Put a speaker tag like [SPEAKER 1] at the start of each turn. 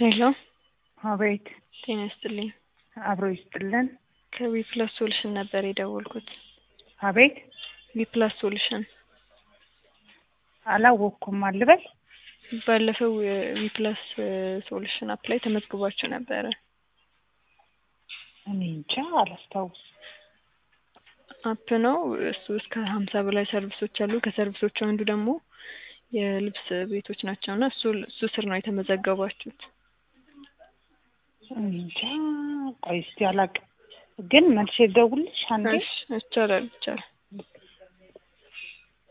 [SPEAKER 1] ሄሎ
[SPEAKER 2] አቤት
[SPEAKER 1] ጤና ይስጥልኝ።
[SPEAKER 2] አብሮ ይስጥልን።
[SPEAKER 1] ከዊፕላስ ሶሉሽን ነበር የደወልኩት።
[SPEAKER 2] አቤት
[SPEAKER 1] ዊፕላስ ሶሉሽን
[SPEAKER 2] አላወቅኩም አልበል።
[SPEAKER 1] ባለፈው ዊፕላስ ሶሉሽን አፕ ላይ ተመዝግቧችሁ ነበረ።
[SPEAKER 2] እኔ እንጃ አላስታውስ።
[SPEAKER 1] አፕ ነው እሱ። እስከ ሀምሳ በላይ ሰርቪሶች አሉ። ከሰርቪሶቹ አንዱ ደግሞ የልብስ ቤቶች ናቸው እና እሱ እሱ ስር ነው የተመዘገባችሁት።
[SPEAKER 2] እኔ እንጃ ቆይ እስቲ አላውቅም፣ ግን መልሼ ልደውልልሽ አንዴ።
[SPEAKER 1] እሺ፣ ይቻላል ይቻላል።